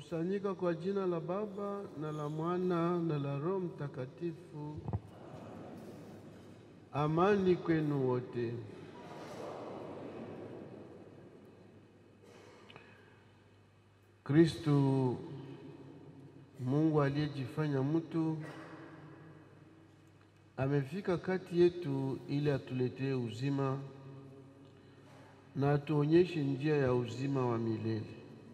Tunakusanyika kwa jina la Baba na la Mwana na la Roho Mtakatifu. Amani kwenu wote. Kristu Mungu aliyejifanya mtu amefika kati yetu ili atuletee uzima na atuonyeshe njia ya uzima wa milele.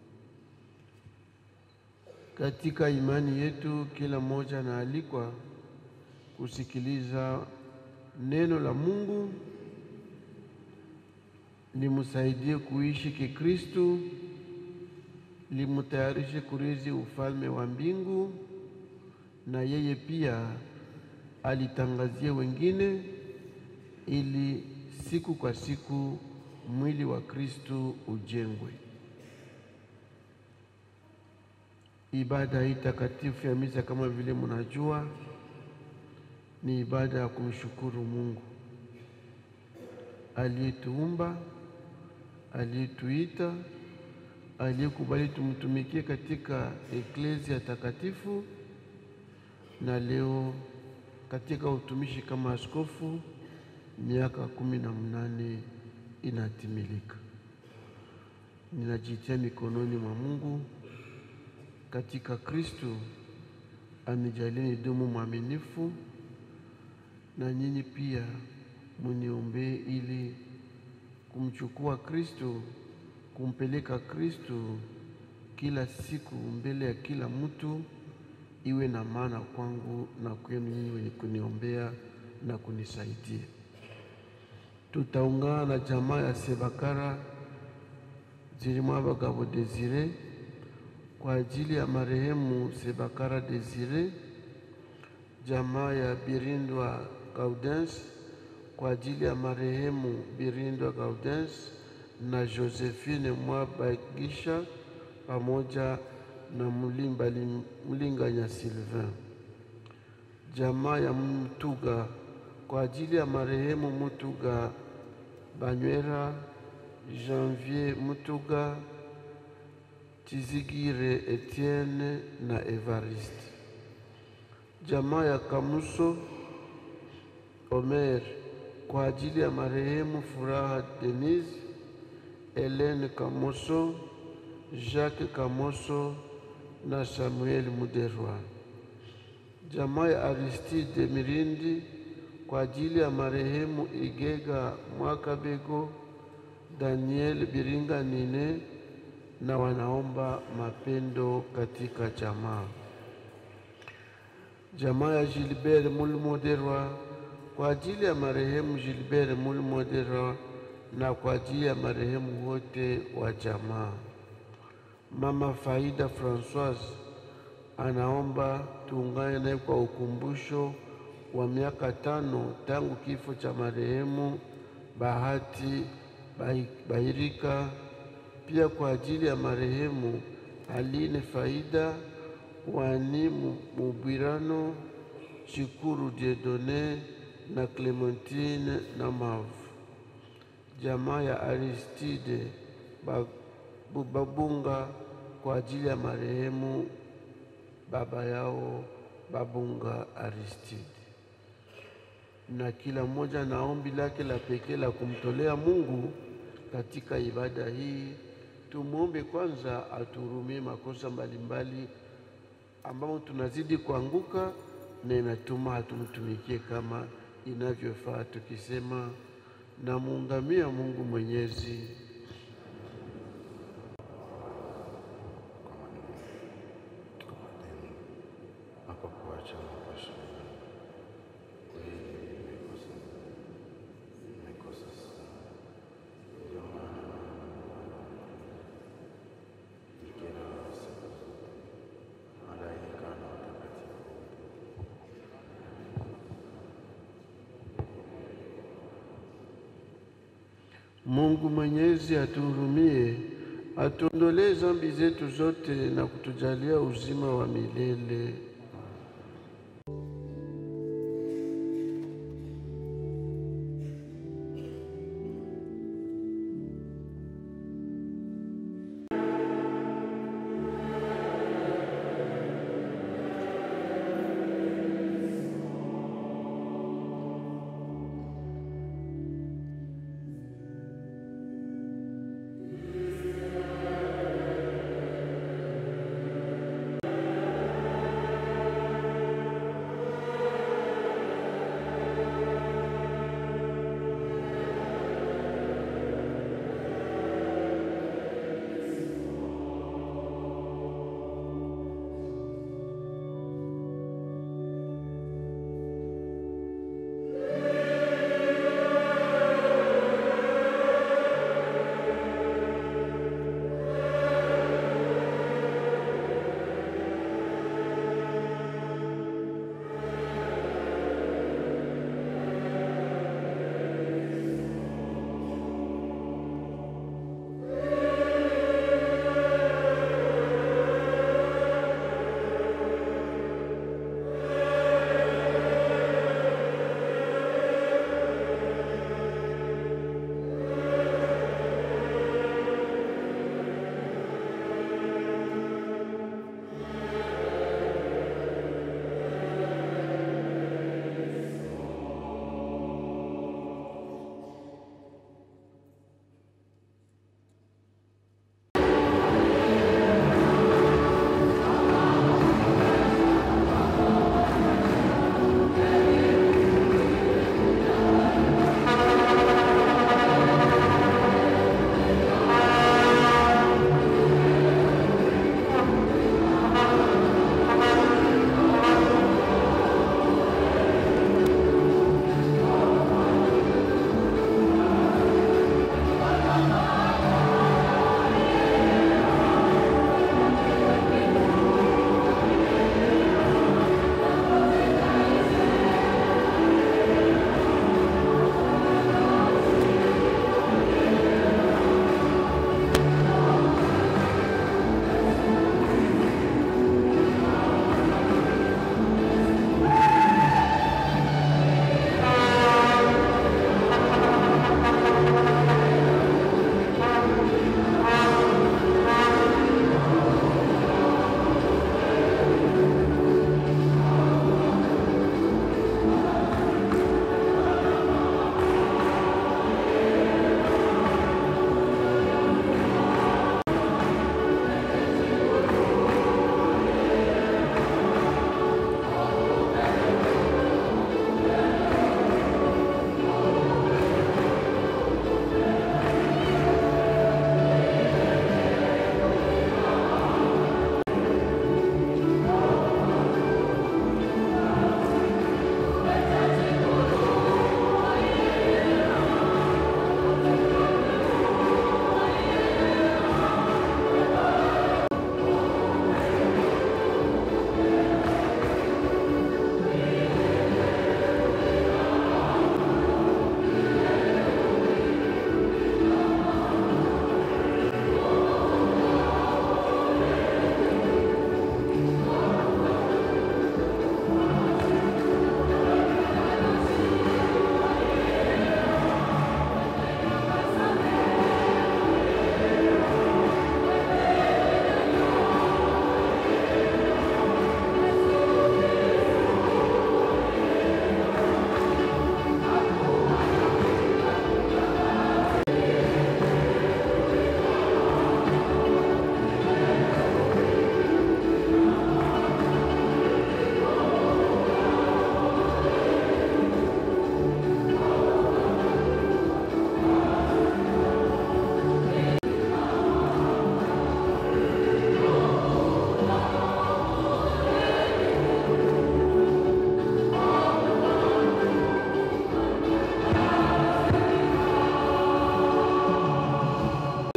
Katika imani yetu, kila mmoja anaalikwa kusikiliza neno la Mungu limsaidie kuishi kikristu, limutayarishe kurithi ufalme wa mbingu, na yeye pia alitangazie wengine, ili siku kwa siku mwili wa Kristu ujengwe. Ibada hii takatifu ya misa, kama vile mnajua, ni ibada ya kumshukuru Mungu aliyetuumba, aliyetuita, aliyekubali tumtumikie katika eklezia takatifu, na leo katika utumishi kama askofu, miaka kumi na mnane inatimilika. Ninajitia mikononi mwa Mungu katika Kristu anijalie nidumu mwaminifu, na nyinyi pia muniombee ili kumchukua Kristu, kumpeleka Kristu kila siku mbele ya kila mtu, iwe na maana kwangu na kwenu nyinyi wenye kuniombea na kunisaidia. Tutaungana na jamaa ya Sebakara zirimo abagabo Desire kwa ajili ya marehemu Sebakara Desire, jamaa ya Birindwa Gaudens kwa ajili ya marehemu Birindwa Gaudens na Josephine Mwabagisha pamoja na Mulimba Mlinganya Sylvain, jamaa ya Mtuga kwa ajili ya marehemu Mutuga Banywera Janvier Mutuga Tizigire Etienne na Evariste, jamaa ya Kamuso Omer kwa ajili ya marehemu Furaha Denise, Helene Kamoso, Jacques Kamoso na Samuel Muderwa, jamaa ya Aristide Mirindi kwa ajili ya marehemu Igega Mwakabego, Daniel Biringanine na wanaomba mapendo katika jamaa. Jamaa ya Gilbert Mulmoderwa kwa ajili ya marehemu Gilbert Mulmoderwa na kwa ajili ya marehemu wote wa jamaa. Mama Faida Francoise anaomba tuungane naye kwa ukumbusho wa miaka tano tangu kifo cha marehemu Bahati Bahirika, pia kwa ajili ya marehemu Aline Faida Wani Mubwirano, Chikuru Diedone na Clementine na Mavu, jamaa ya Aristide Babunga kwa ajili ya marehemu baba yao Babunga Aristide, na kila mmoja na ombi lake la pekee la kumtolea Mungu katika ibada hii. Tumwombe kwanza atuhurumie makosa mbalimbali ambamo tunazidi kuanguka na inatuma hatumtumikie kama inavyofaa, tukisema namuungamia Mungu Mwenyezi Mungu Mwenyezi atuhurumie, atuondolee dhambi zetu zote na kutujalia uzima wa milele.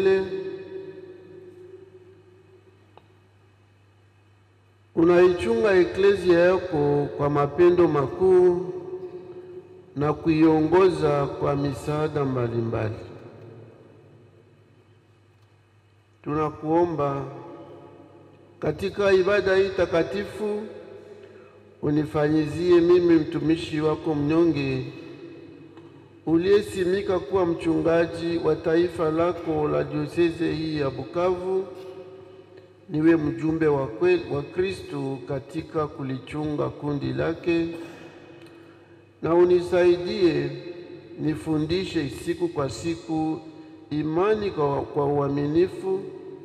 milele. Unaichunga eklezia yako kwa mapendo makuu na kuiongoza kwa misaada mbalimbali. Tunakuomba katika ibada hii takatifu unifanyizie mimi mtumishi wako mnyonge uliyesimika kuwa mchungaji wa taifa lako la dioseze hii ya Bukavu, niwe mjumbe wa kweli wa Kristo katika kulichunga kundi lake, na unisaidie nifundishe siku kwa siku imani kwa, kwa uaminifu.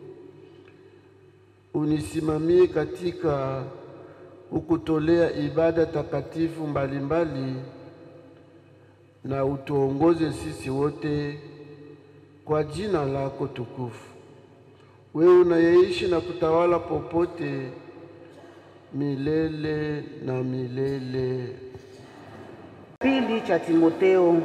Unisimamie katika ukutolea ibada takatifu mbalimbali mbali, na utuongoze sisi wote kwa jina lako tukufu, wewe unayeishi na kutawala popote milele na milele. Pili cha Timoteo.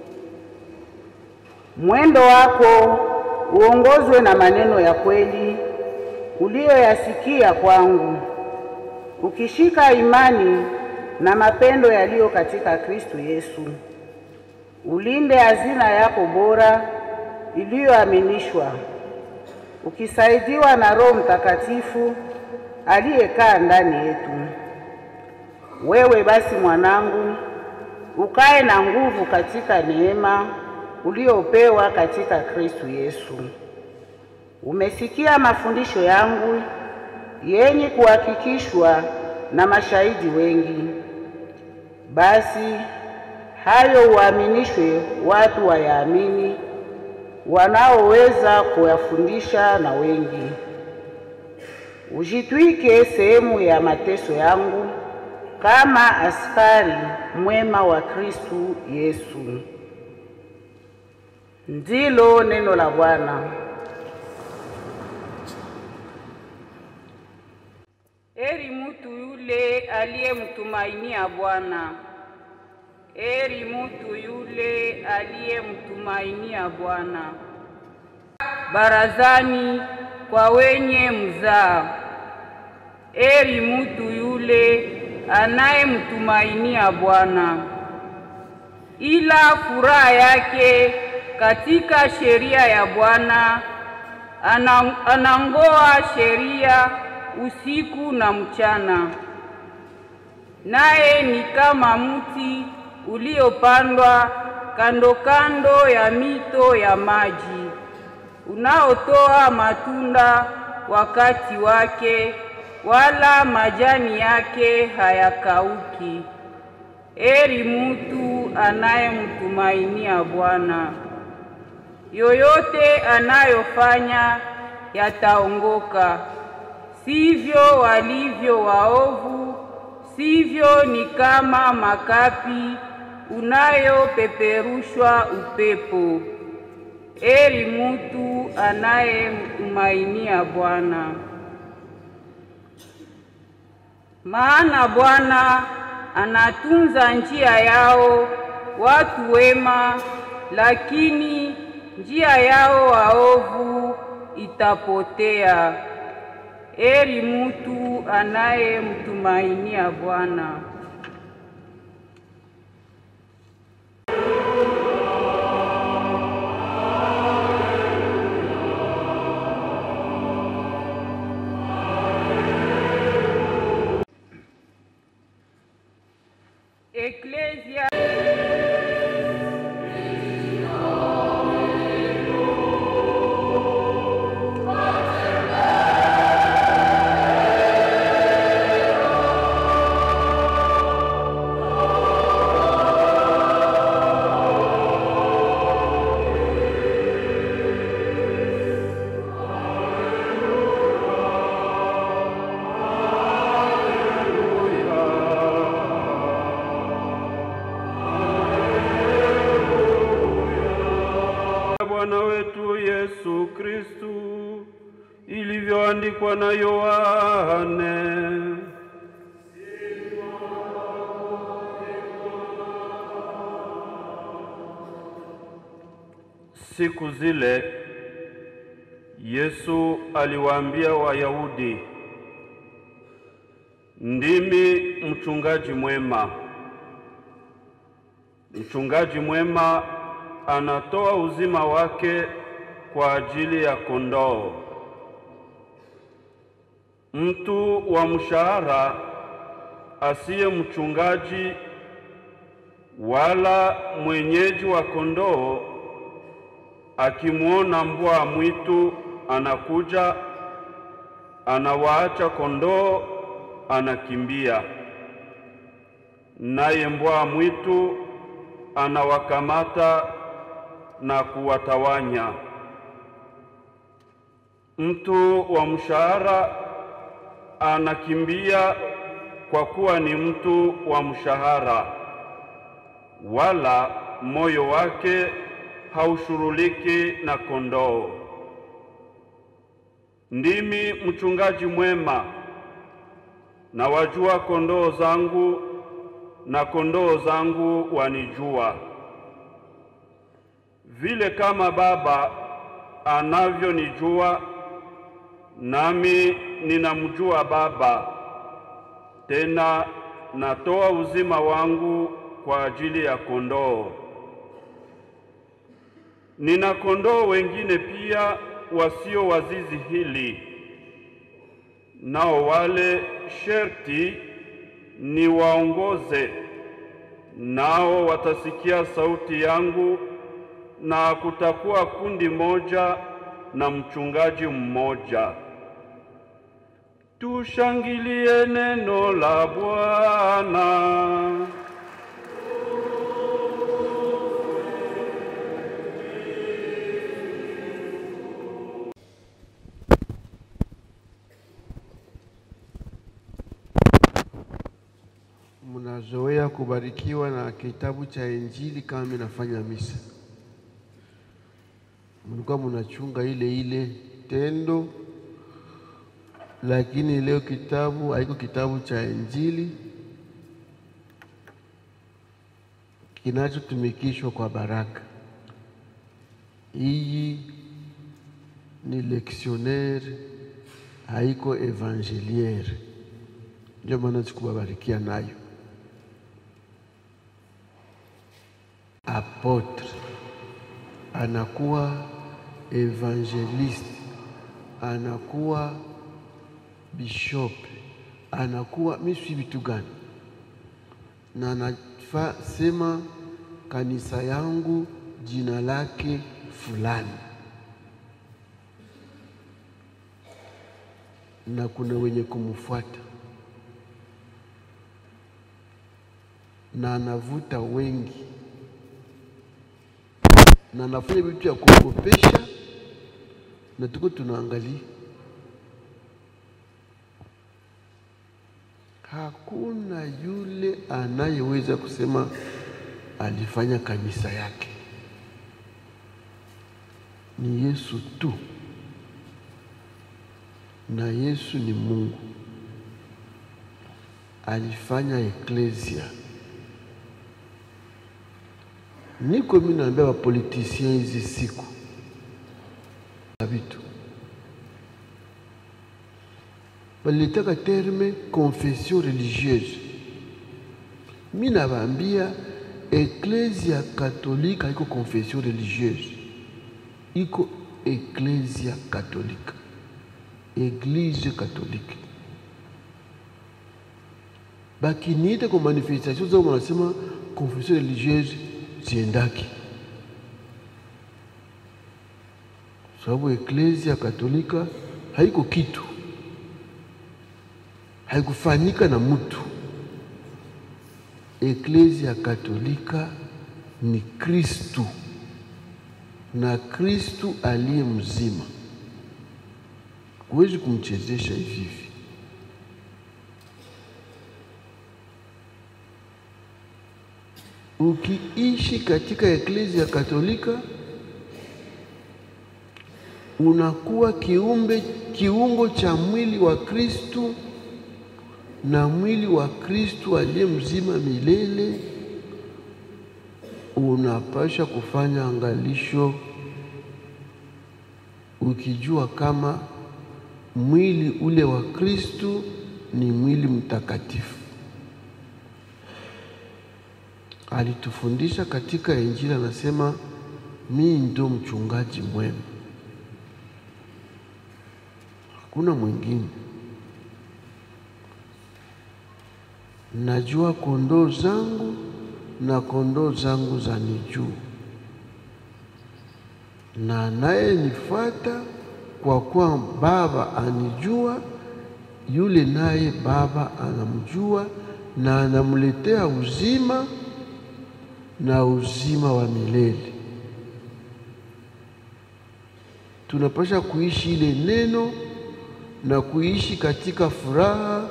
Mwendo wako uongozwe na maneno ya kweli uliyoyasikia kwangu, ukishika imani na mapendo yaliyo katika Kristo Yesu. Ulinde hazina yako bora iliyoaminishwa, ukisaidiwa na Roho Mtakatifu aliyekaa ndani yetu. Wewe basi mwanangu, ukae na nguvu katika neema uliopewa katika Kristo Yesu. Umesikia mafundisho yangu yenye kuhakikishwa na mashahidi wengi. Basi hayo uaminishwe watu wayaamini, wanaoweza kuyafundisha na wengi. Ujitwike sehemu ya mateso yangu kama askari mwema wa Kristo Yesu. Ndilo neno la Bwana. Heri mutu yule aliyemtumainia Bwana. Heri mutu yule aliyemtumainia Bwana. Barazani kwa wenye mzaa. Heri mutu yule anayemtumainia Bwana, ila furaha yake katika sheria ya Bwana, anangoa sheria usiku na mchana. Naye ni kama mti uliopandwa kando kando ya mito ya maji, unaotoa matunda wakati wake, wala majani yake hayakauki. Heri mutu anayemtumainia Bwana. Yoyote anayofanya yataongoka. Sivyo walivyo waovu, sivyo ni kama makapi unayopeperushwa upepo. Heri mutu anayemtumainia Bwana. Maana Bwana anatunza njia yao watu wema, lakini njia yao waovu itapotea. Heri mutu anayemtumainia Bwana. Eklezia Bwana wetu Yesu Kristu ilivyoandikwa na Yohane. Siku zile Yesu aliwaambia Wayahudi, ndimi mchungaji mwema. Mchungaji mwema anatoa uzima wake kwa ajili ya kondoo. Mtu wa mshahara asiye mchungaji wala mwenyeji wa kondoo akimwona mbwa mwitu anakuja, anawaacha kondoo, anakimbia, naye mbwa mwitu anawakamata na kuwatawanya. Mtu wa mshahara anakimbia kwa kuwa ni mtu wa mshahara, wala moyo wake haushuruliki na kondoo. Ndimi mchungaji mwema, na wajua kondoo zangu, na kondoo zangu wanijua, vile kama Baba anavyonijua, nami ninamjua Baba, tena natoa uzima wangu kwa ajili ya kondoo. Nina kondoo wengine pia wasio wa zizi hili, nao wale sherti niwaongoze, nao watasikia sauti yangu, na kutakuwa kundi moja na mchungaji mmoja. Tushangilie neno la Bwana. Mnazoea kubarikiwa na kitabu cha Injili kama minafanya misa, mlikuwa mnachunga ile ile tendo, lakini leo kitabu haiko kitabu cha Injili kinachotumikishwa kwa baraka. Hii ni leksionaire, haiko evangeliere, ndio maana sikubabarikia nayo. Apotre anakuwa evangeliste, anakuwa bishop, anakuwa misi vitu gani, na anafa sema kanisa yangu jina lake fulani, na kuna wenye kumfuata na anavuta wengi na anafanya vitu ya kuogopesha, na tuko tunaangalia. Hakuna yule anayeweza kusema alifanya kanisa yake, ni Yesu tu, na Yesu ni Mungu. Alifanya eklesia niko mimi naambia wapolitisien hizi siku na vitu walitaka terme confession religieuse. Mimi nawaambia eklesia katolika iko confession religieuse, iko eklesia katolika, eglise katolike. Bakiniita kwa manifestation zao wanasema confession religieuse siendaki sababu eklesia katolika haiko kitu, haikufanyika na mtu. Eklesia katolika ni Kristu na Kristu aliye mzima, huwezi kumchezesha hivi hivi. Ukiishi katika eklesia katolika unakuwa kiumbe kiungo cha mwili wa Kristu na mwili wa Kristu aliye mzima milele. Unapasha kufanya angalisho, ukijua kama mwili ule wa Kristu ni mwili mtakatifu. Alitufundisha katika Injili, anasema mimi ndio mchungaji mwema, hakuna mwingine. Najua kondoo zangu na kondoo zangu zanijua, na anayenifuata kwa kuwa Baba anijua, yule naye Baba anamjua, na anamletea uzima na uzima wa milele. Tunapasha kuishi ile neno na kuishi katika furaha.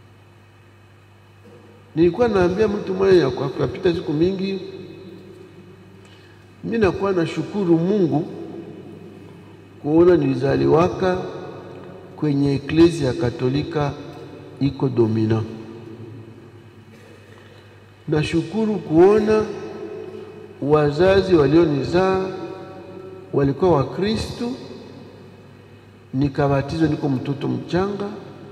Nilikuwa naambia mtu mmoja kwa kupita siku mingi, mimi nakuwa na shukuru Mungu kuona nilizaliwaka kwenye eklezia ya Katolika iko domina. Nashukuru kuona wazazi walionizaa walikuwa Wakristu, nikabatizwa niko mtoto mchanga,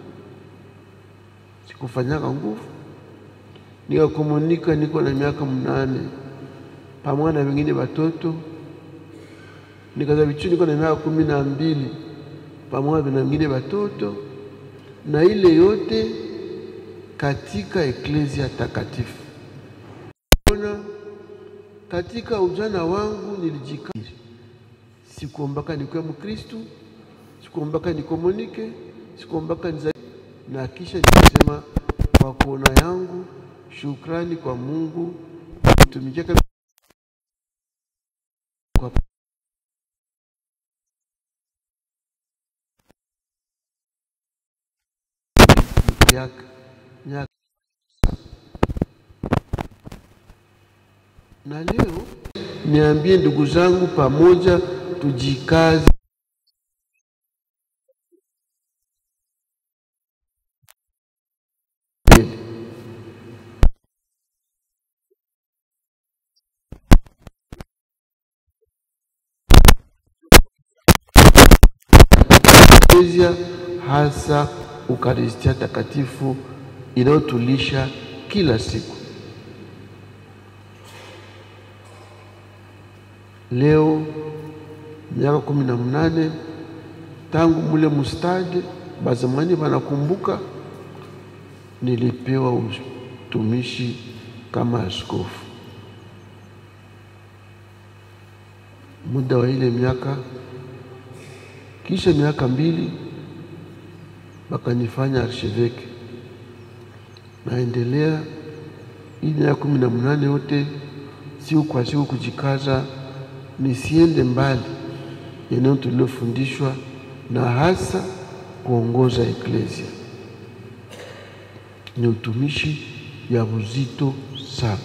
sikufanyaka nguvu, nikakomunika niko na miaka mnane pamoja na wengine watoto, nikazavichu niko na miaka kumi na mbili pamoja na wengine watoto, na ile yote katika eklezia takatifu. Ona, katika ujana wangu nilijikiri, sikuombaka nikuwe Mkristu, sikuombaka nikomunike, sikuombaka niza na kisha nikasema kwa kuona yangu, shukrani kwa Mungu mtumikia kwa yake nyaka. Na leo niambie ndugu zangu, pamoja tujikaze eklezia hasa Ukaristia takatifu inayotulisha kila siku. Leo miaka kumi na mnane tangu mule mustade bazamani banakumbuka, nilipewa utumishi kama askofu. Muda wa ile miaka, kisha miaka mbili bakanifanya arsheveke. Naendelea hii miaka kumi na mnane yote, siku kwa siku kujikaza nisiende mbali eneo tulilofundishwa na hasa kuongoza eklezia. Ni utumishi ya uzito sana.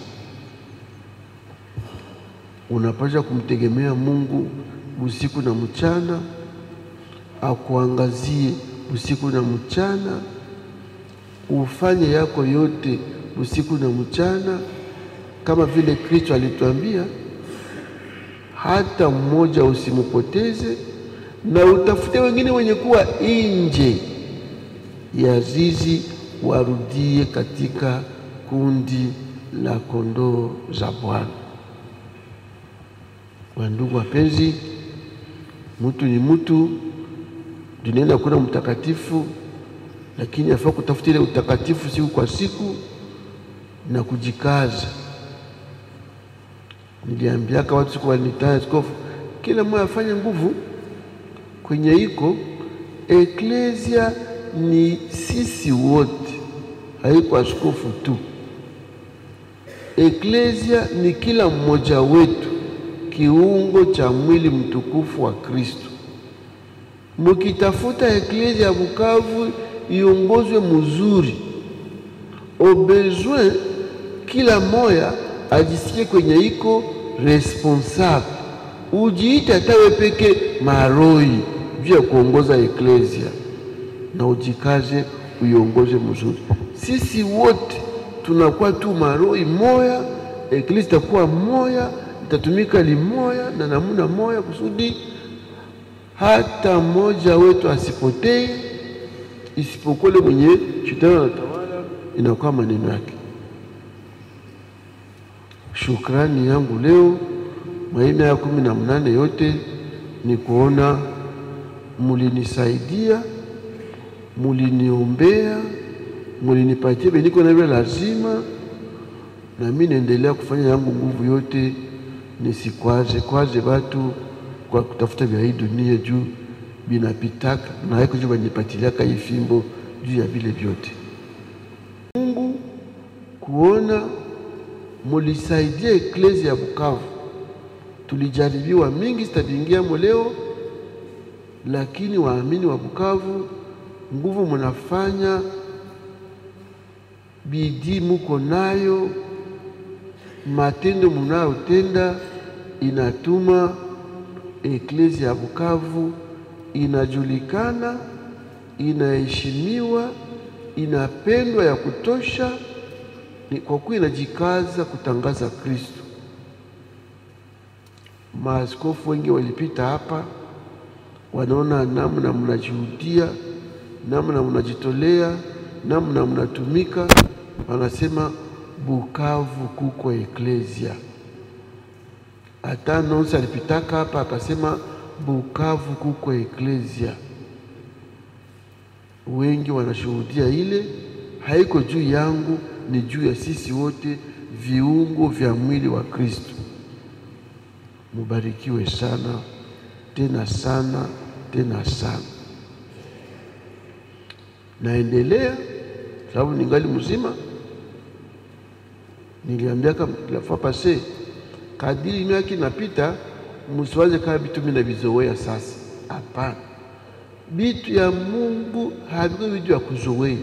Unapaswa kumtegemea Mungu usiku na mchana, akuangazie usiku na mchana, ufanye yako yote usiku na mchana, kama vile Kristo alituambia, hata mmoja usimupoteze, na utafute wengine wenye kuwa nje ya zizi, warudie katika kundi la kondoo za Bwana. Wandugu wapenzi, mtu ni mtu duniani hakuna mtakatifu, lakini afaa kutafuta ile utakatifu siku kwa siku na kujikaza. Niliambiaka watu siku walinitaa askofu, kila mmoja afanye nguvu kwenye iko eklezia. Ni sisi wote, haiko askofu tu. Eklezia ni kila mmoja wetu, kiungo cha mwili mtukufu wa Kristo. Mukitafuta eklezia ya Bukavu iongozwe mzuri, au besoin kila moya ajisikie kwenye iko responsable, ujiite hatawe peke maroi juu ya kuongoza eklezia, na ujikaze uiongoze mzuri. Sisi wote tunakuwa tu maroi moya, eklezia itakuwa moya, itatumika limoya na namuna moya kusudi hata mmoja wetu asipotee, isipokuwa yule mwenye shetani anatawala, inakuwa maneno yake. Shukrani yangu leo maina ya kumi na mnane yote ni kuona mulinisaidia, muliniombea, mulinipatia beniko na vile lazima, na mimi naendelea kufanya yangu nguvu yote, nisikwaze kwaze watu kwa kutafuta vya hii dunia juu binapitaka na haiko juu banipatiliaka hii fimbo juu ya vile vyote. Mungu kuona mulisaidia eklezia ya Bukavu. Tulijaribiwa mingi zitavingiamo leo, lakini waamini wa Bukavu, nguvu munafanya, bidii muko nayo, matendo munayotenda inatuma eklezia ya Bukavu inajulikana, inaheshimiwa, inapendwa ya kutosha ni kwa kuwa inajikaza kutangaza Kristo. Maaskofu wengi walipita hapa, wanaona namna mnajuhudia, namna mnajitolea, namna mnatumika, wanasema Bukavu kuko eklezia. Hata Nonsi alipitaka hapa akasema Bukavu kuko eklezia. Wengi wanashuhudia ile, haiko juu yangu ni juu ya sisi wote viungo vya mwili wa Kristo. Mubarikiwe sana tena sana tena sana. Naendelea sababu ningali mzima. Niliambiaka la fois passé, kadiri miaka inapita, msiwaze kama vitu mimi navizoea sasa. Hapana, vitu ya Mungu haviko vitu ya kuzoea.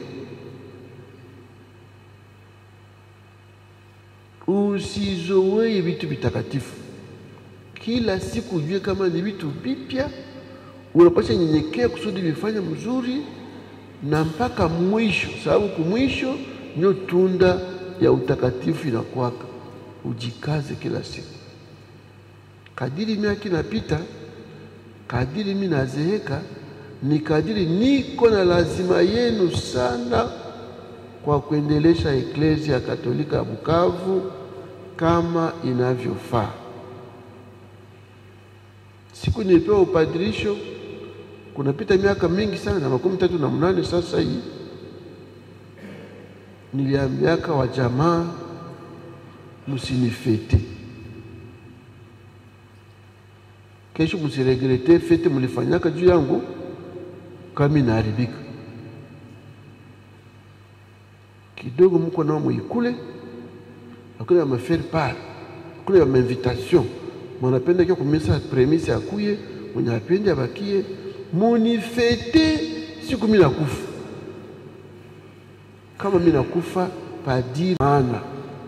Usizowee vitu vitakatifu kila siku, ujue kama ni vitu vipya, unapasha nyenyekea kusudi vifanye mzuri na mpaka mwisho, sababu kumwisho ndio tunda ya utakatifu inakwaka. Ujikaze kila siku, kadiri miaka inapita, kadiri mimi nazeeka, ni kadiri niko na lazima yenu sana kwa kuendelesha eklezia ya Katolika ya Bukavu kama inavyofaa. Siku nilipewa upadirisho kunapita miaka mingi sana na makumi tatu na mnane sasa. Hii niliambiaka wa jamaa, msinifete kesho, msiregrete fete mlifanyaka juu yangu kama inaharibika kidogo mko nao muikule akule ya mafaire part akule ya mainvitation mwanapenda kio kumisa premise akuye mwenye apende abakie munifete siku mimi nakufa. Kama mimi nakufa padiri, maana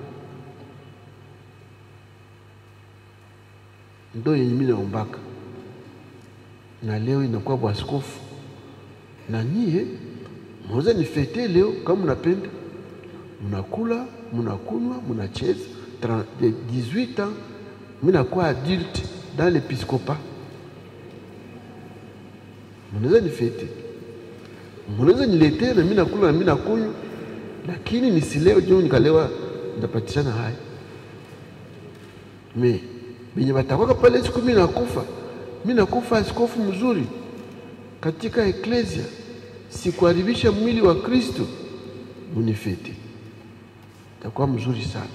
ndo yenye mimi naombaka, na leo inakuwa bwaskofu na nyie mweza nifete leo kama mnapenda munakula munakunywa munacheza. 18 ans mimi nakuwa adulte dans l'épiscopat, munaweza nifete, munaweza niletee na mimi nakula na mimi nakunywa, lakini nisileo juu nikalewa ndapatishana haya me benye batakwaka pale siku mimi nakufa, mimi nakufa askofu mzuri katika eklesia, sikuharibisha mwili wa Kristo, munifete takuwa mzuri sana.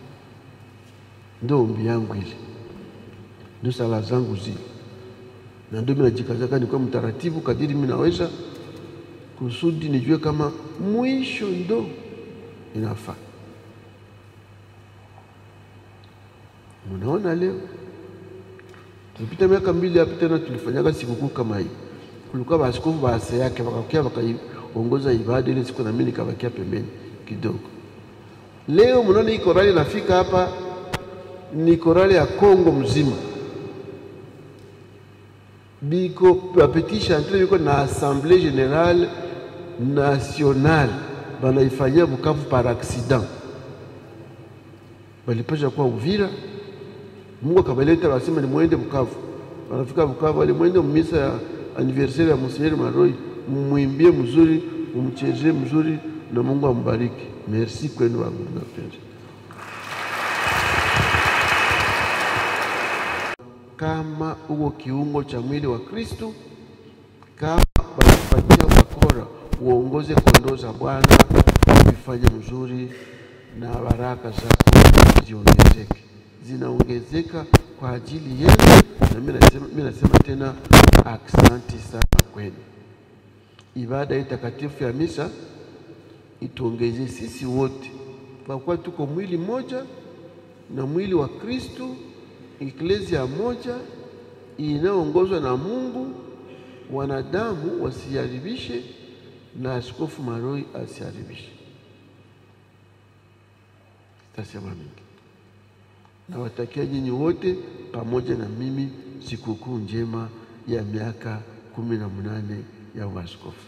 Ndio ombi yangu ile, ndio sala zangu zile, na ndio mimi najikazaka nikuwa mtaratibu kadiri mimi naweza, kusudi nijue kama mwisho ndo inafaa. Munaona leo tulipita miaka mbili hapo tena tulifanyaga sikukuu kama hii, kulikuwa baaskofu baase yake wakakia wakaiongoza ibada ile siku, na mimi nikabakia pembeni kidogo. Leo mnaona hii korali nafika hapa ni korali ya Kongo mzima, biko petit chantre biko na assemblée générale nationale banaifanyia Bukavu par accident, balipasha kuwa Uvira, Mungu akabaleta, wasema ni mwende Bukavu, wanafika Bukavu, wale mwende misa ya anniversaire ya Monsignor Maroi, mumwimbie mzuri, mumchezee mzuri, na Mungu ambariki. Merci kwenu wangu mapenzi. Kama uko kiungo cha mwili wa Kristu, kama wanakupatia bakora uongoze kondoo za Bwana, vifanye mzuri na baraka zako ziongezeke, zinaongezeka kwa ajili yenu, na mimi nasema, mimi nasema tena aksanti sana kwenu. Ibada hii takatifu ya misa ituongezee sisi wote, kwa kuwa tuko mwili mmoja na mwili wa Kristu, eklesia moja inayoongozwa na Mungu, wanadamu wasiharibishe na Askofu Maroi asiharibishe. Sitasema mingi. Nawatakia nyinyi wote pamoja na mimi sikukuu njema ya miaka kumi na munane ya uaskofu.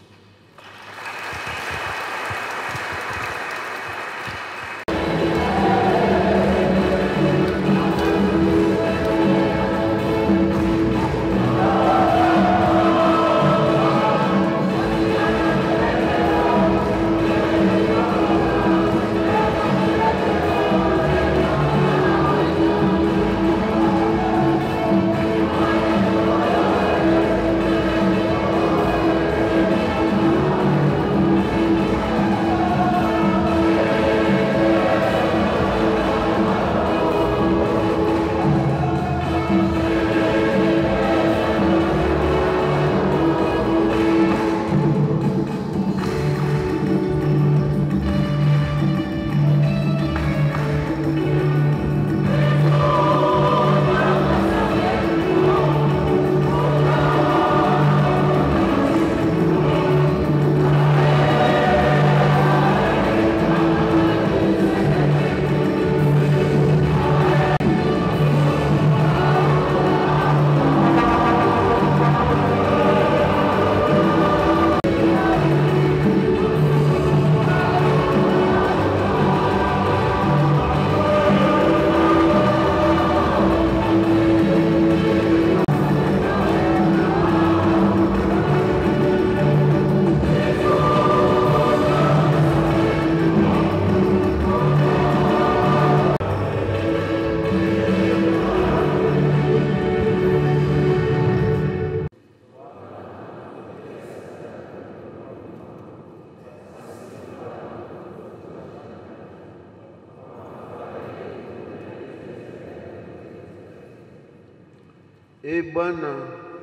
E Bwana,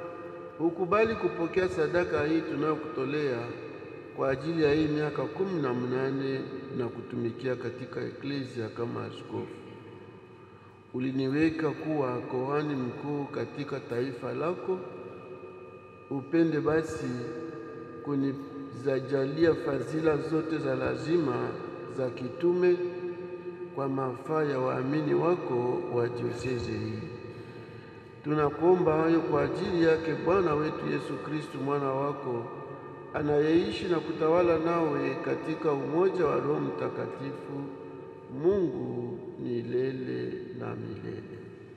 ukubali kupokea sadaka hii tunayokutolea kwa ajili ya hii miaka kumi na mnane na kutumikia katika eklesia kama askofu. Uliniweka kuwa kohani mkuu katika taifa lako. Upende basi kunizajalia fadhila zote za lazima za kitume kwa mafaa ya waamini wako wa diosezi hii. Tunakuomba hayo kwa ajili yake Bwana wetu Yesu Kristu, mwana wako anayeishi na kutawala nawe katika umoja wa Roho Mtakatifu, Mungu milele na milele.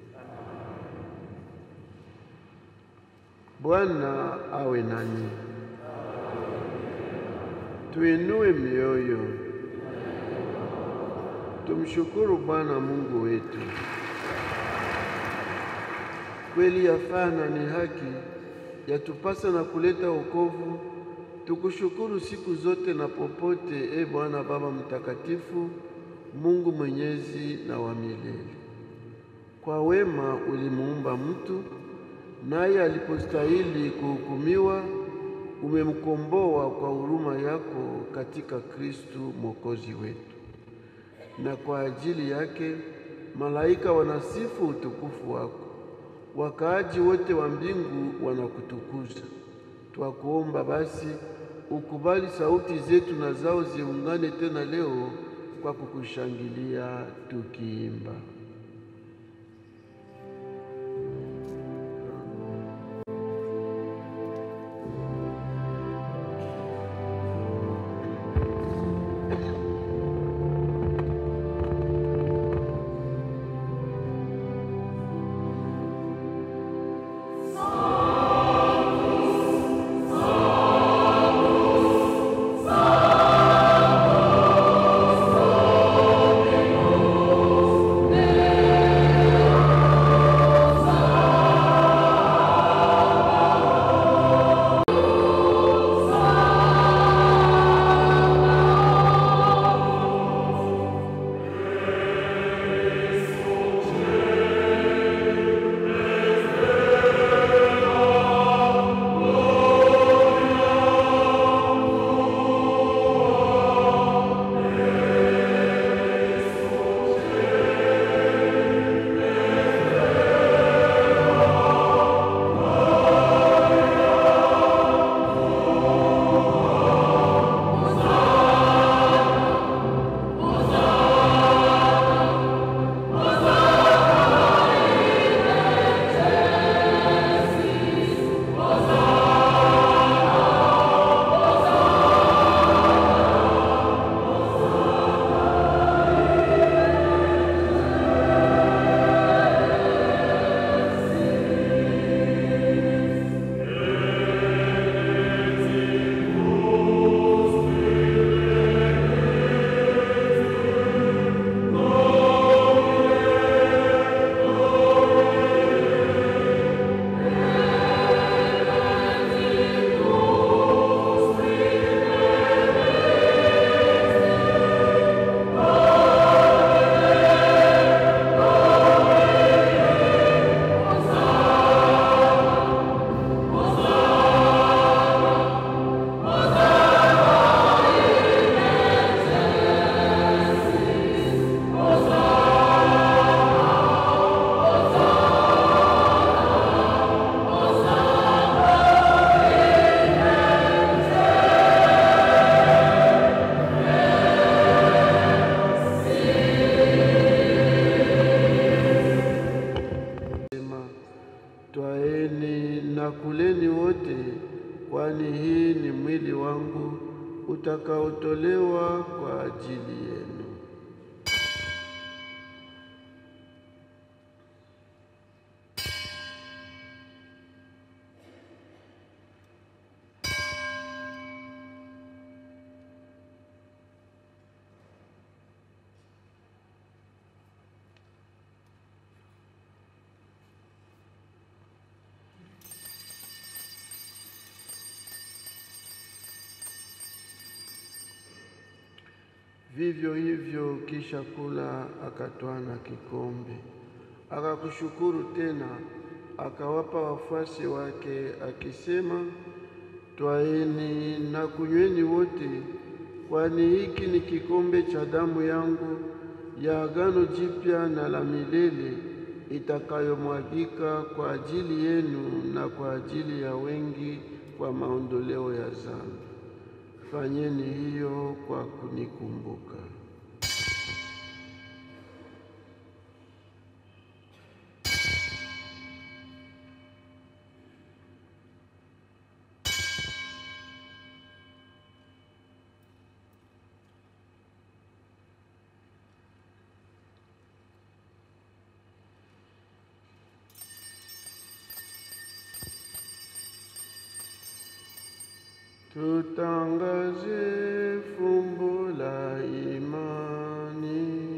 Bwana awe nanyi. Tuinue mioyo, tumshukuru Bwana Mungu wetu. Kweli yafana ni haki, yatupasa na kuleta wokovu. Tukushukuru siku zote na popote, e Bwana Baba Mtakatifu, Mungu mwenyezi na wa milele. Kwa wema ulimuumba mtu, naye alipostahili kuhukumiwa, umemkomboa kwa huruma yako katika Kristu Mwokozi wetu. Na kwa ajili yake malaika wanasifu utukufu wako wakaaji wote wa mbingu wanakutukuza. Twakuomba basi ukubali sauti zetu na zao ziungane tena leo kwa kukushangilia tukiimba. Amen. twaeni na kuleni wote, kwani hii ni mwili wangu utakaotolewa kwa ajili yenu. Vivyo hivyo kisha kula, akatwaa na kikombe, akakushukuru tena, akawapa wafuasi wake, akisema, twaeni na kunyweni wote, kwani hiki ni kikombe cha damu yangu ya agano jipya na la milele, itakayomwagika kwa ajili yenu na kwa ajili ya wengi kwa maondoleo ya dhambi. Fanyeni hiyo kwa kunikumbuka. Tutangaze fumbo la imani.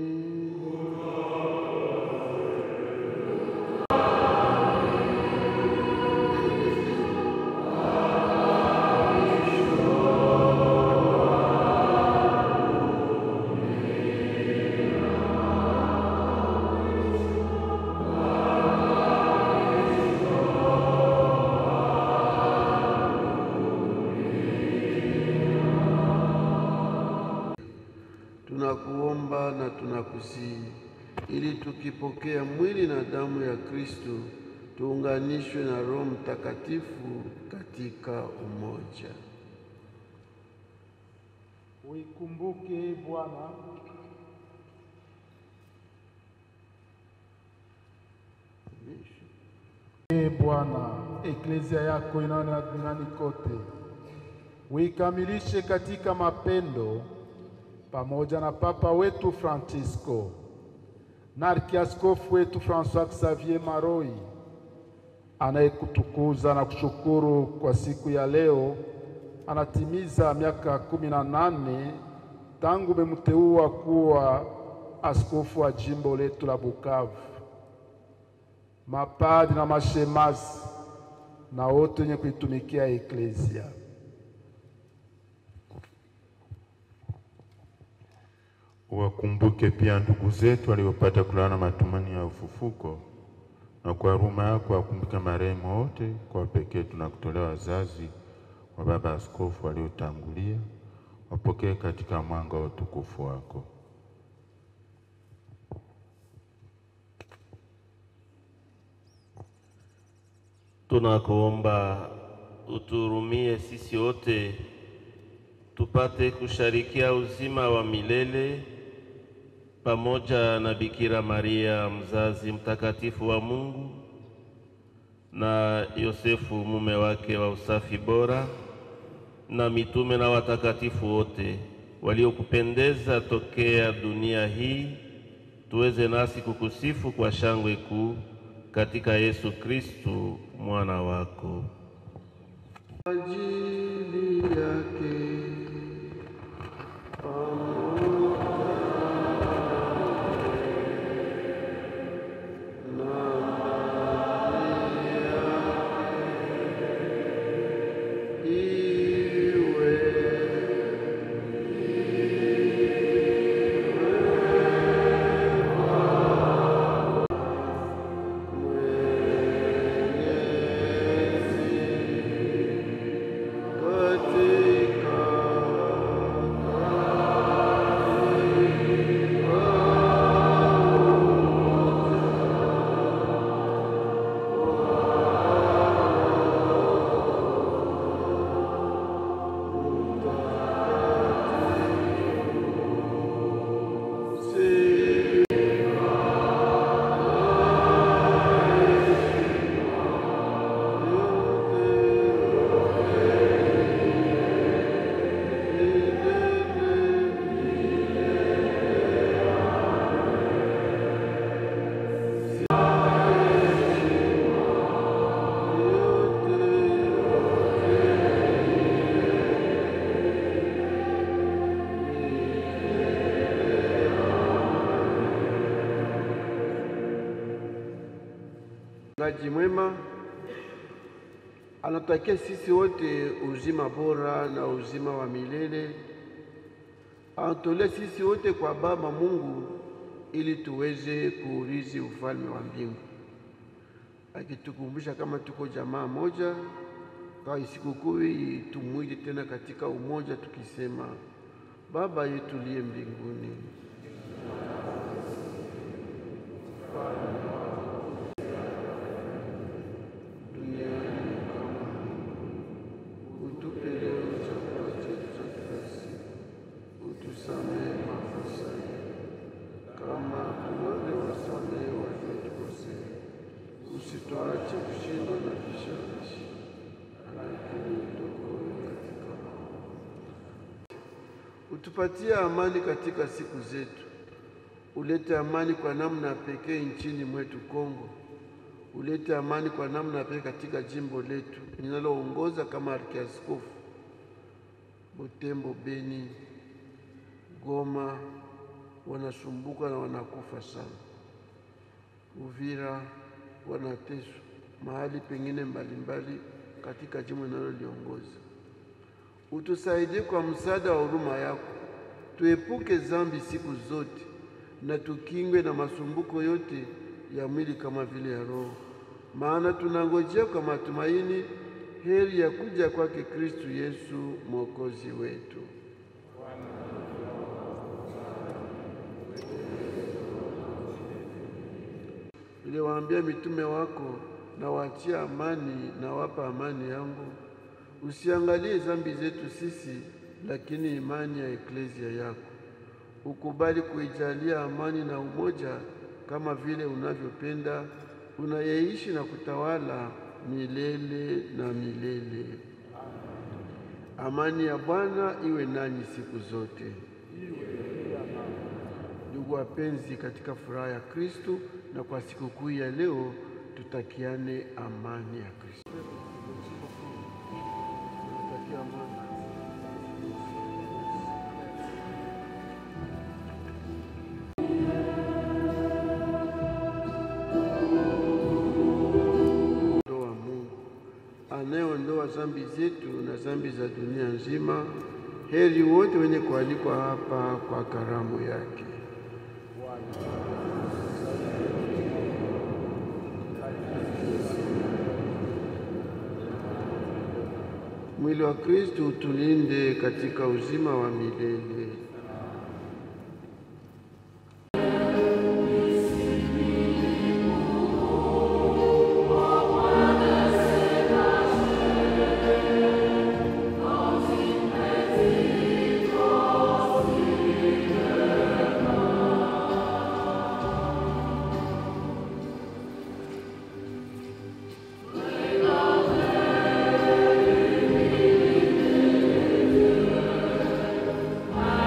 Tunakuomba na tunakusihi ili tukipokea mwili na damu ya Kristo tuunganishwe na Roho Mtakatifu katika umoja. Uikumbuke Bwana Ee Bwana, eklezia yako inayoenea duniani kote, uikamilishe katika mapendo, pamoja na Papa wetu Francisco na Arkiaskofu wetu Francois Xavier Maroi anayekutukuza na kushukuru kwa siku ya leo. Anatimiza miaka kumi na nane tangu umemteua kuwa askofu wa jimbo letu la Bukavu. Mapadi na mashemasi na wote wenye kuitumikia eklezia, Wakumbuke pia ndugu zetu waliopata kulala na matumaini ya ufufuko, na kwa huruma yako wakumbuke marehemu wote. Kwa pekee tunakutolea wazazi wa baba askofu waliotangulia, wapokee katika mwanga wa utukufu wako. Tunakuomba utuhurumie sisi wote tupate kusharikia uzima wa milele pamoja na Bikira Maria mzazi mtakatifu wa Mungu na Yosefu mume wake wa usafi bora na mitume na watakatifu wote waliokupendeza tokea dunia hii, tuweze nasi kukusifu kwa shangwe kuu katika Yesu Kristu mwana wako. ajili yake iwe katika Mchungaji mwema anatakia sisi wote uzima bora na uzima wa milele. Anatolee sisi wote kwa Baba Mungu ili tuweze kuurithi ufalme wa mbingu, akitukumbusha kama tuko jamaa moja kwa sikukuu hii, tumwite tena katika umoja tukisema: Baba yetu liye mbinguni duniani kama utupe leo chakula chetu cha kila siku, utusamehe makosa yetu kama tunavyowasamehe waliotukosea, usituache kushindwa na vishawishi, lakini utuokoe katika maovu. Utupatie amani katika siku zetu, ulete amani kwa namna ya pekee nchini mwetu Kongo ulete amani kwa namna pekee katika jimbo letu linaloongoza kama arkiaskofu Butembo, Beni, Goma wanasumbuka na wanakufa sana. Uvira wanateswa mahali pengine mbalimbali katika jimbo linaloliongoza. Utusaidie kwa msaada wa huruma yako, tuepuke dhambi siku zote na tukingwe na masumbuko yote ya mwili kama vile ya roho, maana tunangojea kwa matumaini heri ya kuja kwake Kristu Yesu mwokozi wetu. Uliwaambia mitume wako, na waachia amani, na wapa amani yangu. Usiangalie dhambi zetu sisi, lakini imani ya eklezia yako. Ukubali kuijalia amani na umoja kama vile unavyopenda, unayeishi na kutawala milele na milele. Amani ya Bwana iwe nanyi siku zote. Ndugu wapenzi, katika furaha ya Kristo na kwa sikukuu ya leo, tutakiane amani ya Kristo. Tunatakia amani. wa Mungu anayeondoa dhambi zetu na dhambi za dunia nzima. Heri wote wenye kualikwa hapa kwa karamu yake. Mwili wa Kristo utulinde katika uzima wa milele. Amen.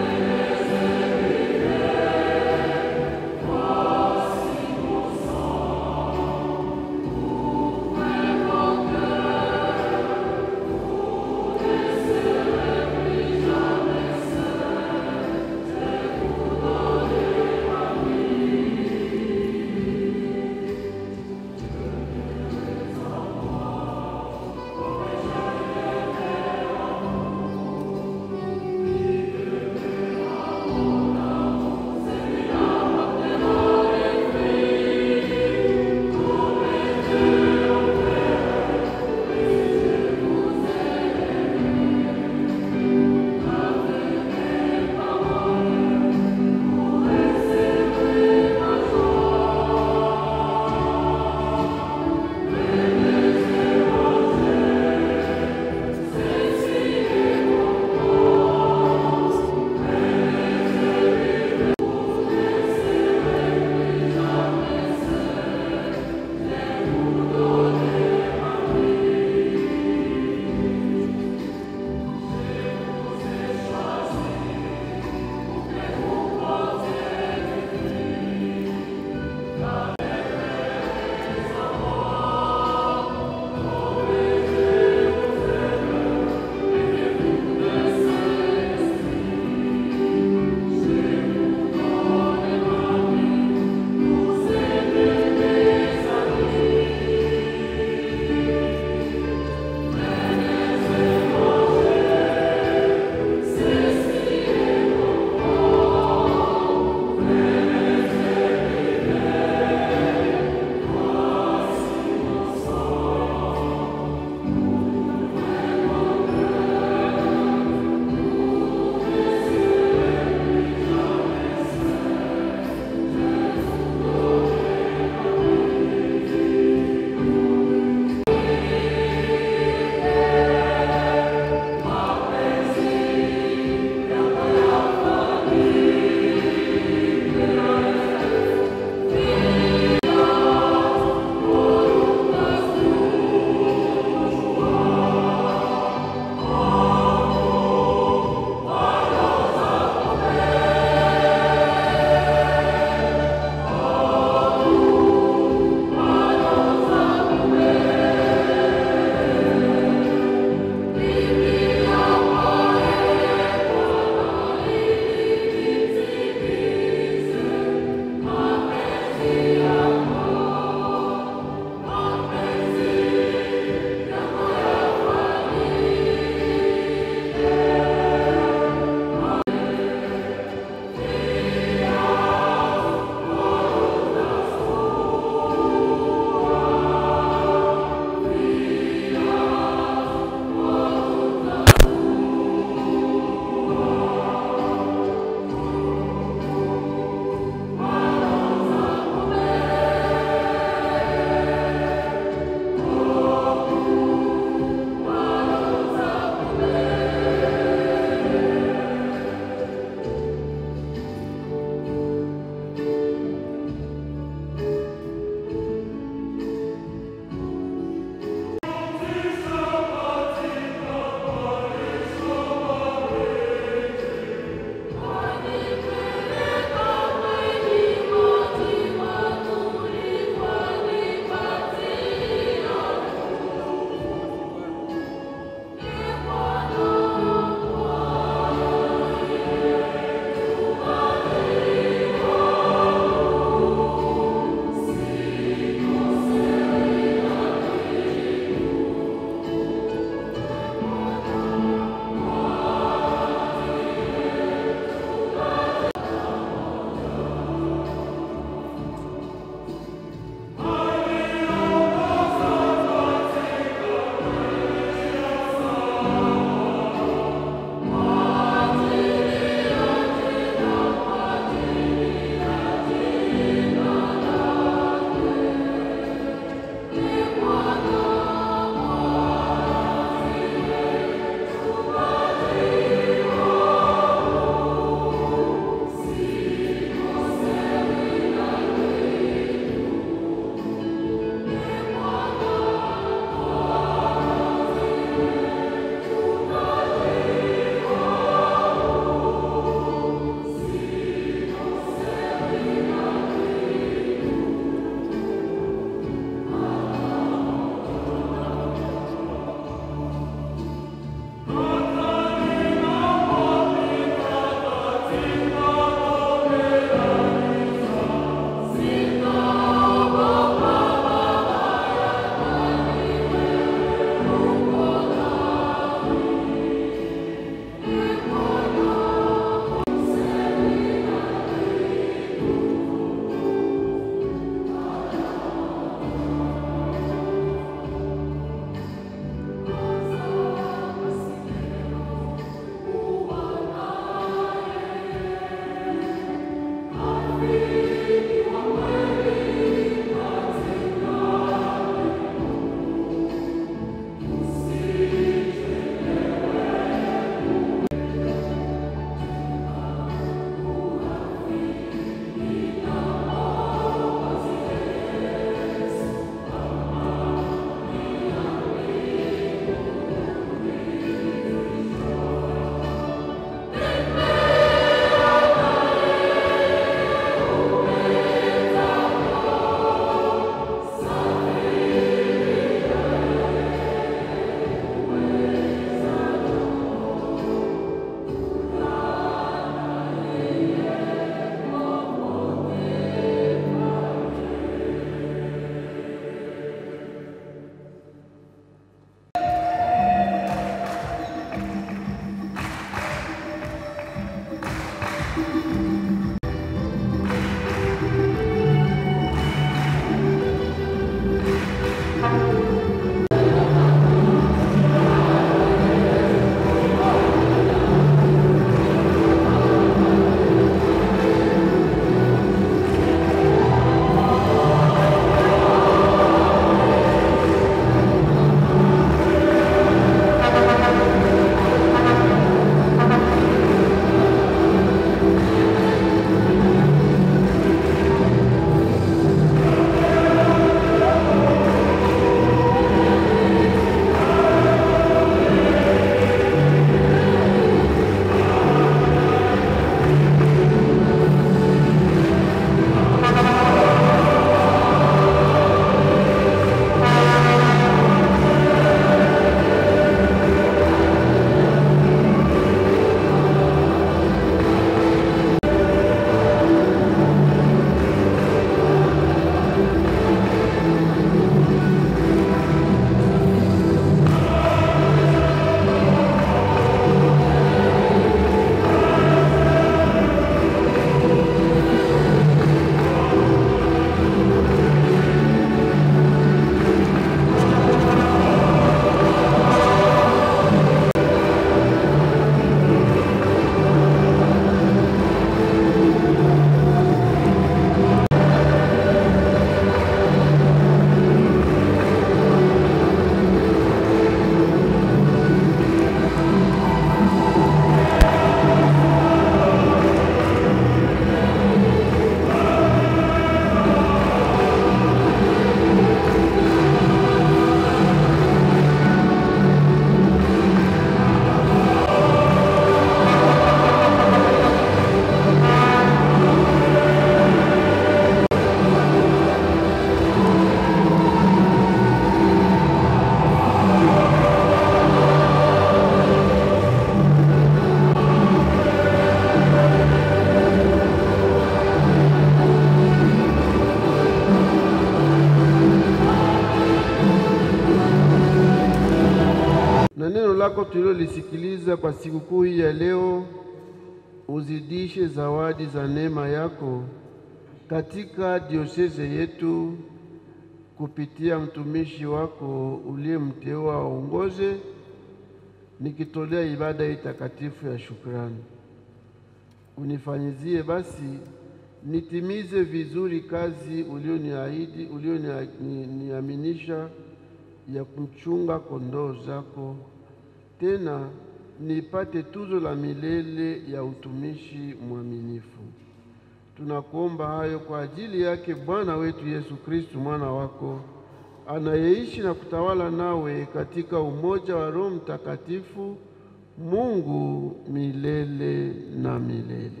lako tulilolisikiliza kwa sikukuu hii ya leo, uzidishe zawadi za neema yako katika dioseze yetu kupitia mtumishi wako uliyemteua aongoze, nikitolea ibada hii takatifu ya shukrani. Unifanyizie basi nitimize vizuri kazi ulioniahidi, ulioniaminisha ya kumchunga kondoo zako, tena nipate tuzo la milele ya utumishi mwaminifu. Tunakuomba hayo kwa ajili yake Bwana wetu Yesu Kristu, mwana wako anayeishi na kutawala nawe katika umoja wa Roho Mtakatifu, Mungu milele na milele.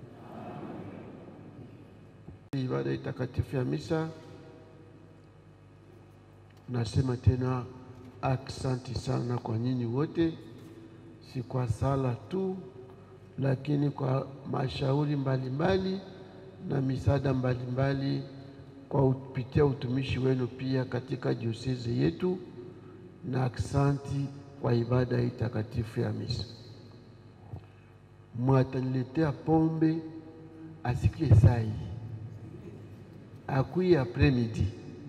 Ibada hii takatifu ya misa, nasema tena aksanti sana kwa nyinyi wote, si kwa sala tu, lakini kwa mashauri mbalimbali na misaada mbalimbali kwa kupitia utumishi wenu pia katika diosezi yetu, na aksanti kwa ibada hii takatifu ya misa. Mwataniletea pombe asikie saa hii akui apremidi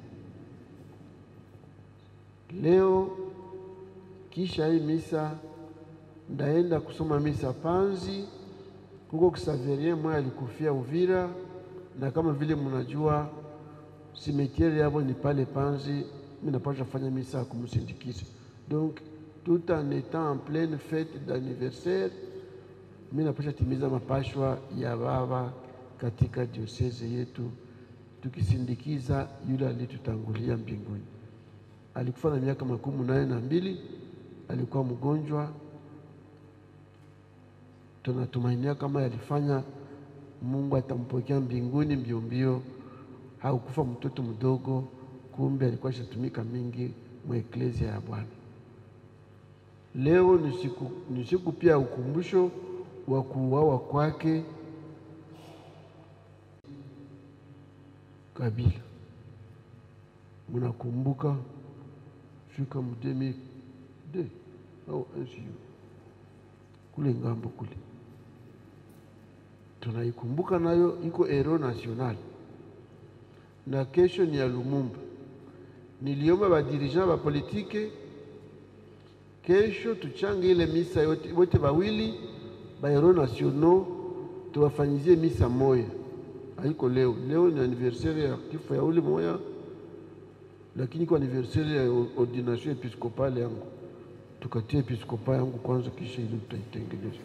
leo. Kisha hii misa ndaenda kusoma misa Panzi huko Kisaverie mwe alikufia Uvira, na kama vile mnajua simetiere yabo ni pale Panzi. Mimi napasha fanya misa ya kumsindikiza, donc tout en étant en pleine fête d'anniversaire, mimi napasha timiza mapashwa ya baba katika dioseze yetu tukisindikiza yule aliyetutangulia mbinguni. Alikufa na miaka makumi nane na mbili, alikuwa mgonjwa. Tunatumainia kama yalifanya Mungu atampokea mbinguni mbio mbio. Haukufa mtoto mdogo, kumbe alikuwa shatumika mingi mwa eklezia ya Bwana. Leo ni siku ni siku pia ya ukumbusho wa kuuawa kwake Kabila. Munakumbuka fika mdemi de au NCU kule ngambo kule, tunaikumbuka nayo, iko ero national na kesho ni ya Lumumba. Niliomba badirija ba politike kesho tuchange ile misa yote, wote bawili ba ero nationaux tuwafanyizie misa moya haiko leo. Leo ni anniversaire ya kifo ya ule moya, lakini kwa anniversaire ya ordination episkopale yangu, tukatia episkopa yangu kwanza, kisha ile tutaitengeneza.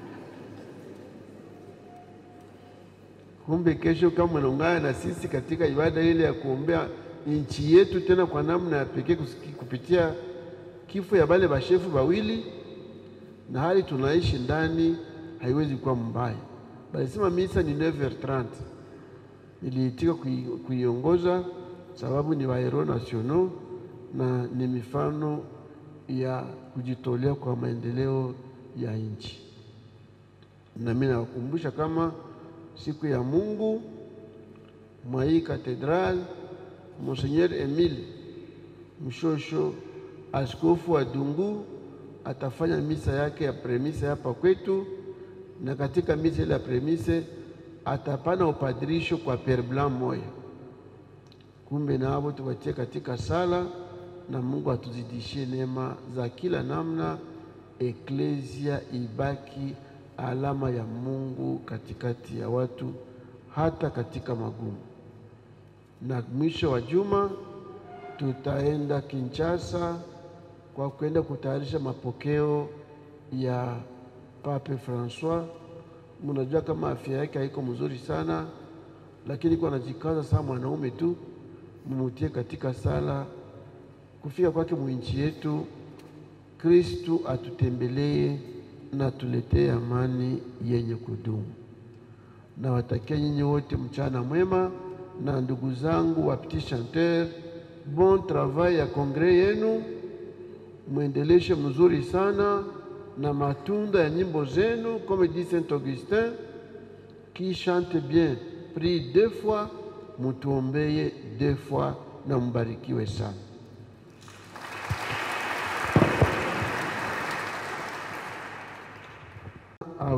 Kumbe kesho kama mnaungana na sisi katika ibada ile ya kuombea nchi yetu, tena kwa namna ya pekee kupitia kifo ya bale bashefu bawili, na hali tunaishi ndani haiwezi kuwa mbaya. Balisema misa ni 9h30 niliitika kuiongoza sababu ni waero nationaux na ni mifano ya kujitolea kwa maendeleo ya nchi. Na mimi nawakumbusha kama siku ya Mungu mwa hii katedral, Monseigneur Emile Mshosho, askofu wa Dungu, atafanya misa yake ya premise hapa kwetu, na katika misa ile ya premise atapana upadirisho kwa Pere Blanc moya. Kumbe nabo tuwatie katika sala na Mungu atuzidishie neema za kila namna, eklezia ibaki alama ya Mungu katikati ya watu, hata katika magumu. Na mwisho wa juma tutaenda Kinshasa kwa kwenda kutayarisha mapokeo ya Pape Francois. Mnajua kama afya yake haiko mzuri sana, lakini kwa anajikaza sana mwanaume tu, mumutie katika sala. Kufika kwake mwinchi yetu, Kristu atutembelee na tuletee amani yenye kudumu. Nawatakia nyinyi wote mchana mwema, na ndugu zangu wa Petit Chanteur, bon travail ya kongre yenu, mwendeleshe mzuri sana na matunda ya nyimbo zenu, comme dit Saint Augustin, qui chante bien prie deux fois, mutuombeye deux fois, na mbarikiwe sana.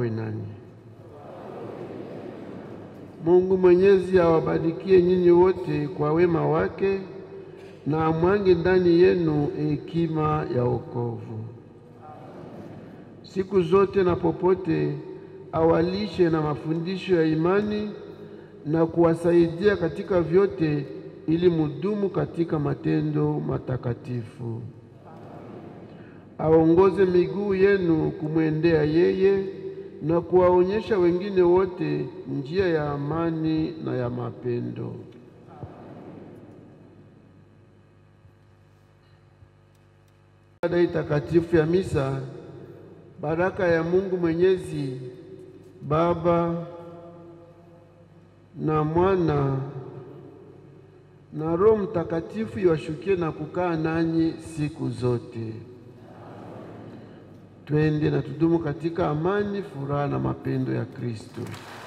awe nanyi. Mungu Mwenyezi awabarikie nyinyi wote kwa wema wake na amwange ndani yenu hekima ya wokovu. Siku zote na popote awalishe na mafundisho ya imani na kuwasaidia katika vyote ili mudumu katika matendo matakatifu. Aongoze miguu yenu kumwendea yeye na kuwaonyesha wengine wote njia ya amani na ya mapendo. Baada ya takatifu ya misa, baraka ya Mungu Mwenyezi Baba na Mwana na Roho Mtakatifu iwashukie na kukaa nanyi siku zote. Twende na tudumu katika amani, furaha na mapendo ya Kristo.